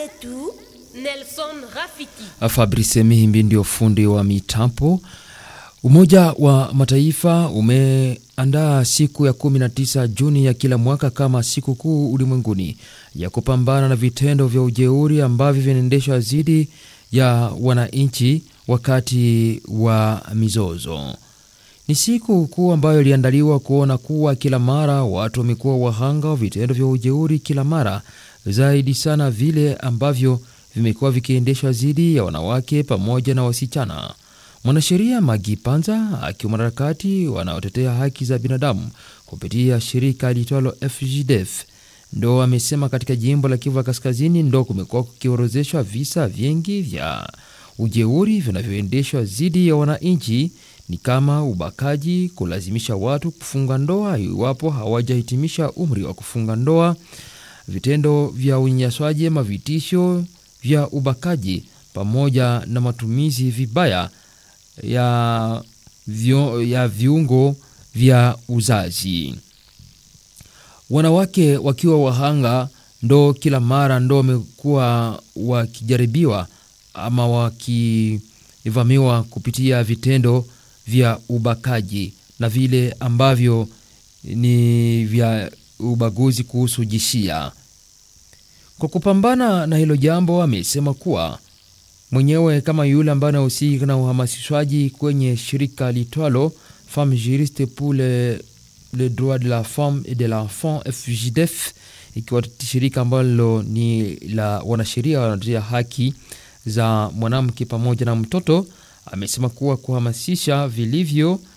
wetu Nelson Rafiki. Fabrice Mihimbi ndio fundi wa mitambo. Umoja wa Mataifa umeandaa siku ya 19 Juni ya kila mwaka kama siku kuu ulimwenguni ya kupambana na vitendo vya ujeuri ambavyo vinaendeshwa dhidi ya wananchi wakati wa mizozo. Ni siku kuu ambayo iliandaliwa kuona kuwa kila mara watu wamekuwa wahanga wa vitendo vya ujeuri kila mara, zaidi sana vile ambavyo vimekuwa vikiendeshwa dhidi ya wanawake pamoja na wasichana. Mwanasheria Magi Panza akiwa mwanaharakati wanaotetea haki za binadamu kupitia shirika liitwalo FGDF ndo amesema katika jimbo la Kivu Kaskazini ndo kumekuwa kukiorozeshwa visa vingi vya ujeuri vinavyoendeshwa dhidi ya wananchi, ni kama ubakaji, kulazimisha watu kufunga ndoa iwapo hawajahitimisha umri wa kufunga ndoa, vitendo vya unyanyaswaji ama vitisho vya ubakaji, pamoja na matumizi vibaya ya, vyo, ya viungo vya uzazi. Wanawake wakiwa wahanga ndo kila mara ndo wamekuwa wakijaribiwa ama wakivamiwa kupitia vitendo vya ubakaji na vile ambavyo ni vya ubaguzi kuhusu jinsia. Kwa kupambana na hilo jambo, amesema kuwa mwenyewe kama yule ambaye anahusika na uhamasishwaji kwenye shirika litwalo Femme Juriste pour le, le droit de la femme et de l'enfant FJDF, ikiwa shirika ambalo ni la wanasheria wanatetea haki za mwanamke pamoja na mtoto. Amesema kuwa kuhamasisha vilivyo uh,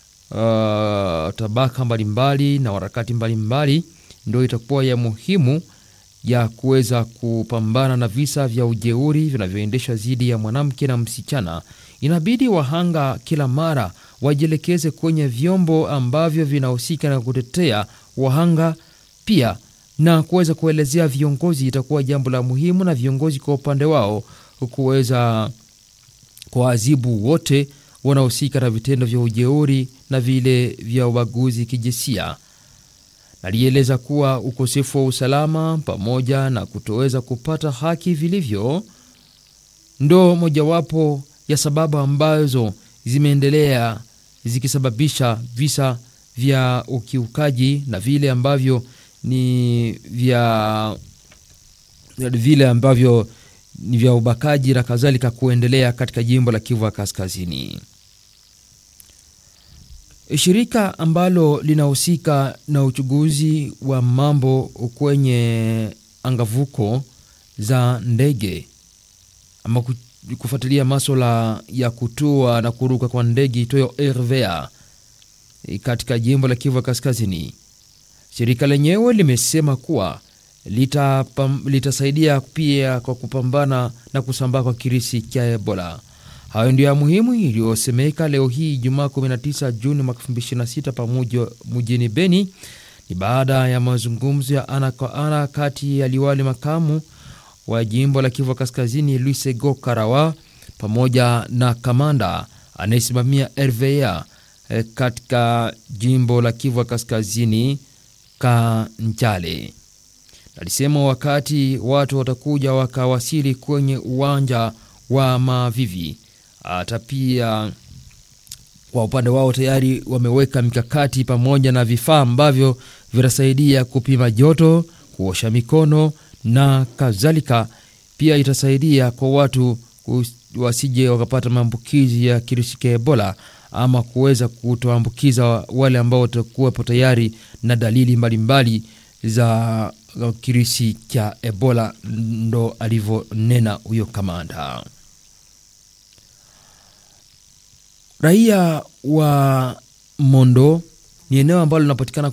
tabaka mbalimbali na harakati mbalimbali ndio itakuwa ya muhimu ya kuweza kupambana na visa vya ujeuri vinavyoendeshwa dhidi ya mwanamke na msichana. Inabidi wahanga kila mara wajielekeze kwenye vyombo ambavyo vinahusika na kutetea wahanga pia na kuweza kuelezea viongozi, itakuwa jambo la muhimu, na viongozi kwa upande wao kuweza kuwaadhibu wote wanaohusika na vitendo vya ujeuri na vile vya ubaguzi kijinsia. Alieleza kuwa ukosefu wa usalama pamoja na kutoweza kupata haki vilivyo ndo mojawapo ya sababu ambazo zimeendelea zikisababisha visa vya ukiukaji na vile ambavyo ni vya vile ambavyo ni vya ubakaji na kadhalika kuendelea katika jimbo la Kivu Kaskazini. Shirika ambalo linahusika na uchunguzi wa mambo kwenye angavuko za ndege ama kufuatilia maswala ya kutua na kuruka kwa ndege itoyo RVA katika jimbo la Kivu Kaskazini, shirika lenyewe limesema kuwa litasaidia lita pia kwa kupambana na kusambaa kwa kirisi cha Ebola. Hayo ndio ya muhimu iliyosemeka leo hii Ijumaa 19 Juni mwaka 2026 pamoja mjini Beni. Ni baada ya mazungumzo ya ana kwa ana kati ya liwali makamu wa jimbo la Kivu Kaskazini Luisego Karawa pamoja na kamanda anayesimamia RVA katika jimbo la Kivu Kaskazini Kanjale. Alisema wakati watu watakuja wakawasili kwenye uwanja wa Mavivi hata pia kwa upande wao tayari wameweka mikakati pamoja na vifaa ambavyo vitasaidia kupima joto, kuosha mikono na kadhalika. Pia itasaidia kwa watu wasije wakapata maambukizi ya kirusi cha Ebola ama kuweza kutoambukiza wale ambao watakuwepo tayari na dalili mbalimbali mbali za kirusi cha Ebola, ndo alivyonena huyo kamanda. Raia wa Mondo ni eneo ambalo linapatikana